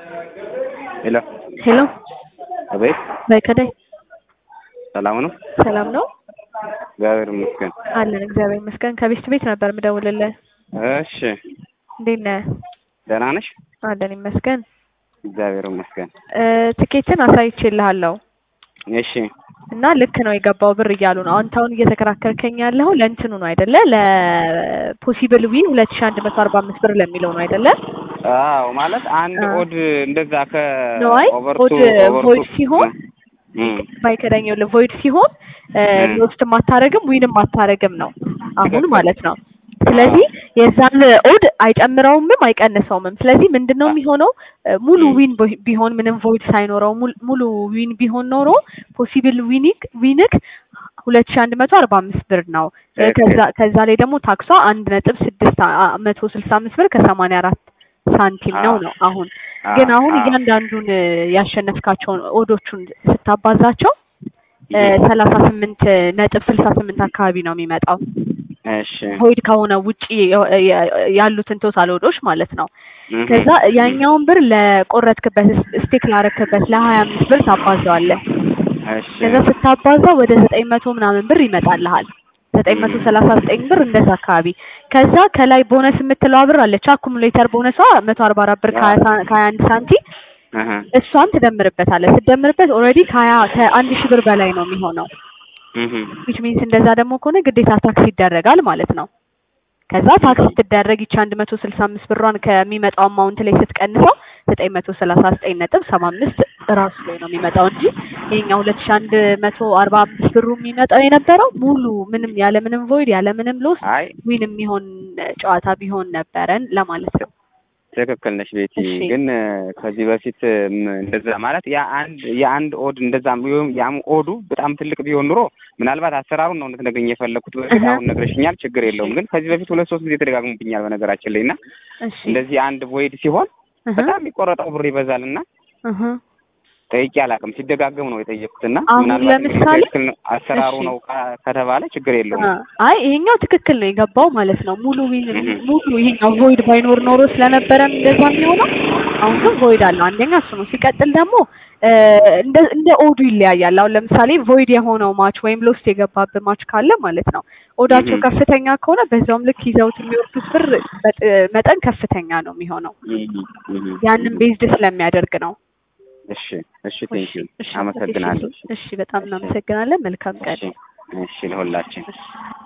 ሄሎ ሄሎ አቤት፣ በከዳይ ሰላም ነው? ሰላም ነው እግዚአብሔር ይመስገን። አለን። እግዚአብሔር ይመስገን። ከቤት ቤት ነበር የምደውልልህ። እሺ፣ እንዴት ነህ? ደህና ነሽ? አለን ይመስገን። እግዚአብሔር ይመስገን። እ ትኬትን አሳይቼልሃለሁ እሺ፣ እና ልክ ነው የገባው ብር እያሉ ነው። አንተ አሁን እየተከራከርከኝ ያለኸው ለእንትኑ ነው አይደለ? ለፖሲብል ዊ ሁለት ሺህ አንድ መቶ አርባ አምስት ብር ለሚለው ነው አይደለ? አዎ ማለት አንድ አ- ኦድ እንደዛ ከ ነው አይ ኦቨርቱ ኦድ ኦቨርቱ ቮይድ ሲሆን እም፣ ባይከዳኝ የለ ቮይድ ሲሆን እም። ሎስትም አታረግም ዊንም አታረግም ነው አሁን ትክክል። ማለት ነው። ስለዚህ የዛን ኦድ አይጨምረውምም አይቀንሰውምም። ስለዚህ ምንድን ነው የሚሆነው እ ሙሉ እም። ዊን ቦ- ቢሆን ምንም ቮይድ ሳይኖረው ሙሉ- ሙሉ ዊን ቢሆን ኖሮ ፖሲብል ዊኒክ ዊንክ ሁለት ሺህ አንድ መቶ አርባ አምስት ብር ነው። እ ትክክል። ከዛ ከዛ ላይ ደግሞ ታክሷ አንድ ነጥብ ስድስት አ- አ- መቶ ስልሳ አምስት ብር ከሰማንያ አራት ሳንቲም ነው አዎ። ነው አሁን ግን አሁን አዎ። እያንዳንዱን እ ያሸነፍካቸውን ኦዶቹን ስታባዛቸው እ እም። ሰላሳ ስምንት ነጥብ ስልሳ ስምንት አካባቢ ነው የሚመጣው እሺ፣ ቮይድ ከሆነ ውጪ የ- የ- ያሉትን ቶታል ኦዶች ማለት ነው። እም። ከዛ ያኛውን ብር ለቆረጥክበት ስቴክ ላረክበት ለሀያ አምስት ብር ታባዛዋለህ። እሺ፣ ከዛ ስታባዛ ወደ ዘጠኝ መቶ ምናምን ብር ይመጣልሃል። ዘጠኝ መቶ ሰላሳ ዘጠኝ ብር እንደዛ አካባቢ። ከዛ ከላይ ቦነስ የምትለዋ ብር አለች አኩሙሌተር ቦነሷ መቶ አርባ አራት ብር ከሀያ ሳ- ከሀያ አንድ ሳንቲም እህ፣ እሷን ትደምርበታለህ። ስትደምርበት ኦልሬዲ ከሀያ ከአንድ ሺህ ብር በላይ ነው የሚሆነው። እህ፣ ዊች ሚንስ እንደዛ ደግሞ ከሆነ ግዴታ ታክስ ይደረጋል ማለት ነው። ከዛ ታክስ ስትደረግ ይቺ አንድ መቶ ስልሳ አምስት ብሯን ከሚመጣው አማውንት ላይ ስትቀንሰው ዘጠኝ መቶ ሰላሳ ዘጠኝ ነጥብ ሰባ አምስት ራሱ ላይ ነው የሚመጣው እንጂ ይሄኛው ሁለት ሺህ አንድ መቶ አርባ አምስት ብሩ የሚመጣው የነበረው ሙሉ ምንም ያለ ምንም ቮይድ ያለ ምንም ሎስ አይ ዊን የሚሆን ጨዋታ ቢሆን ነበረን ለማለት ነው። ትክክል ነሽ ቤቲ። እሺ። ግን እ፣ ከዚህ በፊት እም፣ እንደዛ ማለት ያ አንድ የአንድ ኦድ እንደዛ ቢሆን ያም ኦዱ በጣም ትልቅ ቢሆን ኑሮ ምናልባት አሰራሩን ነው እንድትነግሪኝ የፈለኩት። በፊት እህ። አሁን ነግረሽኛል፣ ችግር የለውም። ግን ከዚህ በፊት ሁለት ሶስት ጊዜ ተደጋግሞብኛል በነገራችን ላይ እና እሺ እንደዚህ አንድ ቮይድ ሲሆን እህ በጣም የሚቆረጠው ብር ይበዛል እና እህ ጠይቄ አላውቅም። ሲደጋገም ነው የጠየኩት እና አሁን ምናልባት እንግዲህ ለምሳሌ ትክክል ነው አሰራሩ እሺ። ነው ካ- ከተባለ ችግር የለውም። አ- አይ ይሄኛው ትክክል ነው የገባው ማለት ነው። ሙሉ ዊን እህ። ሙሉ ይሄኛው ቮይድ ባይኖር ኖሮ ስለነበረ እንደዛ የሚሆነው አሁን ግን ቮይድ አለው። አንደኛ እሱ ነው። ሲቀጥል ደግሞ እ፣ እንደ እንደ ኦዱ ይለያያል። አሁን ለምሳሌ ቮይድ የሆነው ማች ወይም ሎስት የገባበት ማች ካለ ማለት ነው ኦዳቸው እህ። ከፍተኛ ከሆነ በዛውም ልክ ይዘውት የሚወርዱት ብር በጥ- መጠን ከፍተኛ ነው የሚሆነው። እህ፣ እህ። ያንን ቤዝድ ስለሚያደርግ ነው። እሺ፣ እሺ፣ እሺ ቴንኪው እሺ አመሰግናለሁ። እሺ፣ እሺ በጣም እናመሰግናለን። መልካም ቀን። እሺ፣ እሺ ለሁላችን